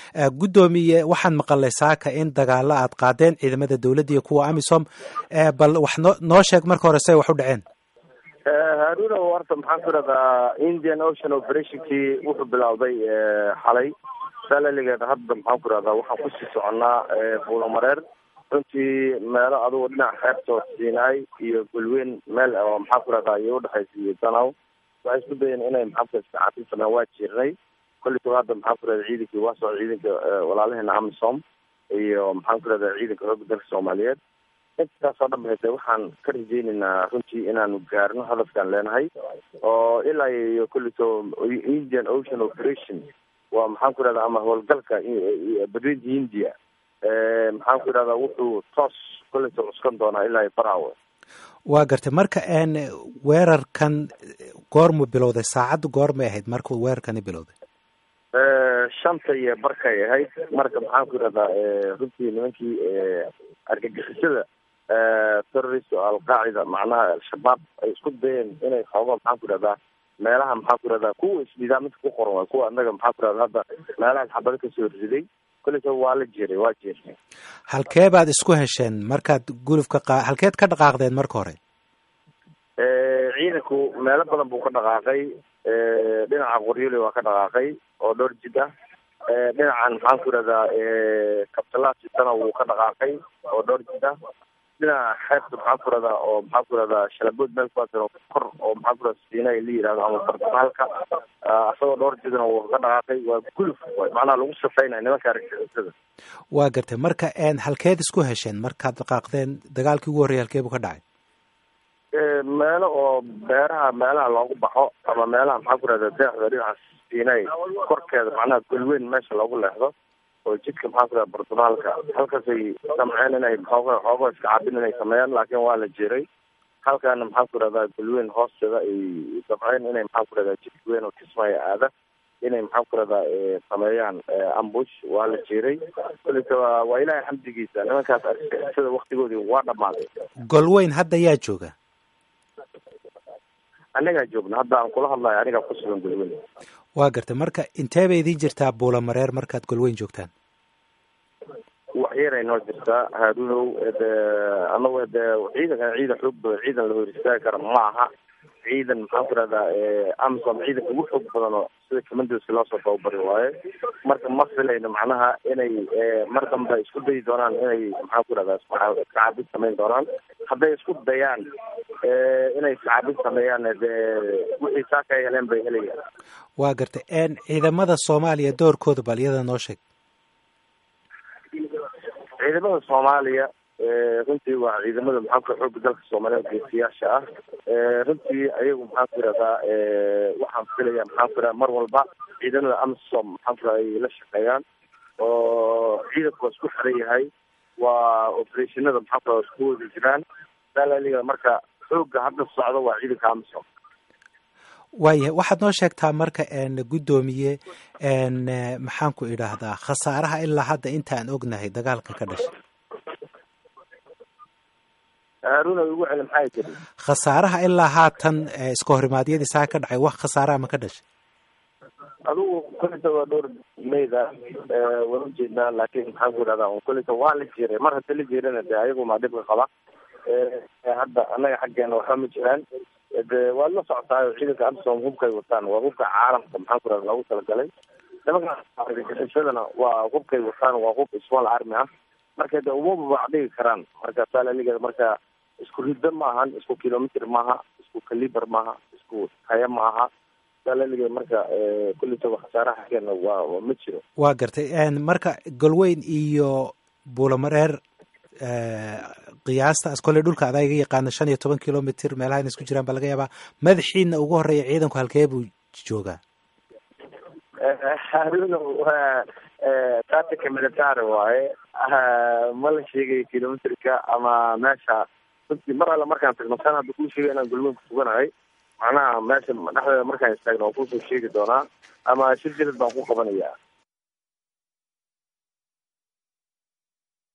guddoomiye waxaan maqalay saaka in dagaalo aad qaadeen ciidamada dowladda iyo kuwa amisom bal wax noo noo sheeg marka hore say wax u dhaceen haaruna horta maxaan ku idhahdaa indian ocean operationkii wuxuu bilowday xalay salaligeeda hadda maxaan ku idhahdaa waxaan kusii soconnaa buulamareer runtii meelo adugu dhinaca xeebtood siinaay iyo golweyn meel oo maxaan ku idhahdaa iyo udhexaysa iyo danow waxay isku dayeen inay maxaan ku iskacaatin sameyn waa jirnay kollitu hadda maxaan ku idhahdaa ciidankii waa soo ciidanka walaalaheena amisom iyo maxaan ku idhahdaa ciidanka xoogga dalka soomaaliyeed intaasoo dhan bahayse waxaan ka rajeynaynaa runtii inaanu gaarno hadafkaan leenahay oo ilaa iyo kullito indian ocean operation waa maxaan ku idhahdaa ama howlgalka badweynta india maxaan ku idhahdaa wuxuu toos kullito cuskan doonaa ilaa iyo barawe waa gartay marka n weerarkan goormu bilowday saacaddu goormay ahayd marka weerarkani bilowday shanta iyo barkay ahayd marka maxaan ku idhahdaa runtii nimankii argagixisada terrorist oo alqaacida macnaha al-shabaab ay isku dayeen inay xooga maxaan ku idhahdaa meelaha maxaan ku idhahdaa kuwa isnidaaminta ku qoran waay kuwa anaga maxaan ku idhahdaa hadda meelahaas xabado kasoo riday koleysa waa la jiray waa jeernay halkee baad isku hesheen markaad gulufka qa halkeed ka dhaqaaqdeen marka hore ciidanku meelo badan buu ka dhaqaaqay dhinaca qoryole waa ka dhaqaaqay oo dhowr jid ah dhinacan maxaan ku idhahdaa kabtalaasitana wuu ka dhaqaaqay oo dhowr jid ah dhinaca xeebta maxaan ku idhahdaa oo maxaan ku idhahdaa shalabood meel kuwaasoo kor oo maxaan ku idhahda siinay la yihahdo ama bartamaalka asagoo dhowr jidna wuu ka dhaqaaqay waa guluf macnaha lagu safeynaya nimanka argagixisada waa gartay marka halkeed isku hesheen markaad dhaqaaqdeen dagaalkii ugu horreeyay halkee buu ka dhacay meelo oo beeraha meelaha loogu baxo ama meelaha maxaan ku idhahda deexda dhinaca siinay korkeeda macnaha golweyn meesha loogu leexdo oo jidka maxaan ku idhahda bartamaalka halkaasay samceen inay xooga xoogo iska cabin inay sameeyaan laakiin waa la jiray halkaana maxaan ku idhahdaa golweyn hoosteeda ay samceen inay maxaan ku idhahdaa jidka weyn oo kismaayo aada inay maxaan ku idhahdaa sameeyaan ambush waa la jiray kolita waa ilaahay xamdigiisa nimankaas argagixisada waktigoodii waa dhamaaday golweyn hadda yaa jooga anagaa joogna hadda aan kula hadlayo anigaa ku sugan golweyn waa gartay marka intee bay idiin jirtaa buulamareer markaad golweyn joogtaan wax yaray noo jirtaa haarunow de anagu de ciidankan ciidan xoog badan ciidan la hor istaagi kara ma aha ciidan maxaan ku idhahdaa amisom ciidanka ugu xoog badan oo sida commandoska loosoo tababari waaye marka ma filayno macnaha inay mar dambe isku dayi doonaan inay maxaan ku idhahdaa iskacaabin samayn doonaan hadday isku dayaan inay iskacaabin sameeyaan de wixii saa ka heleen bay helayaan waa gartay ciidamada soomaaliya doorkooda bal iyada noo sheeg ciidamada soomaaliya runtii waa ciidamada maxaanku xooga dalka soomaaliyeed geesiyaasha ah runtii ayagu maxaan ku idhahdaa waxaan filaya maxaan ku idhahda mar walba ciidamada amisom maxaan ku idhahda ay la shaqeeyaan oo ciidanku waa isku xiran yahay waa operationada maxaan ku idhahda isku wada jiraan salaliga marka xooga hadda socda waa ciidanka amisom waayahay waxaad noo sheegtaa marka guddoomiye maxaan ku idhaahdaa khasaaraha ilaa hadda intaan ognahay dagaalka ka dhashay haaruna ugu celi maxay tiri khasaaraha ilaa haatan iska horimaadyadii saa ka dhacay wax khasaaraha ma ka dhashay adigu kolita waa dhowr meyda waan ujeednaa laakiin maxaan ku idhahdaa kolita waa la jiray mar hadda la jirana de ayagu maa dhibka qaba hadda annaga xaggeena waxba ma jiraan de waad la socotaayo ciidanka amisom hubkay wataan waa hubka caalamka maxaan ku idhahda loogu talagalay nimanka argagixisadana waa hubkay wataan waa hub small army ah marka de uma babacdhigi karaan marka salaligeeda marka isku riddo ma ahan isku kilomitr maaha isku caliber maaha isku haya ma aha salaligeeda marka kullitaba khasaaraha xaggeena waa ma jiro waa gartay marka golweyn iyo buulamareer qiyaasta as kolley dhulka adaa iga yaqaana shan iyo toban kilomitr meelaha ina isku jiraan baa laga yaabaa madaxiina ugu horeeya ciidanku halkee buu joogaa haruna waa tatika military waaye ma la sheegayo kilomitrka ama meesha runtii mar alle markaan tagno san hadda kuu sheegay inaan golweyn ku suganahay macnaha meesha dhexdeeda markaan istaagno waan kusoo sheegi doonaa ama shir jilad baan ku qabanayaa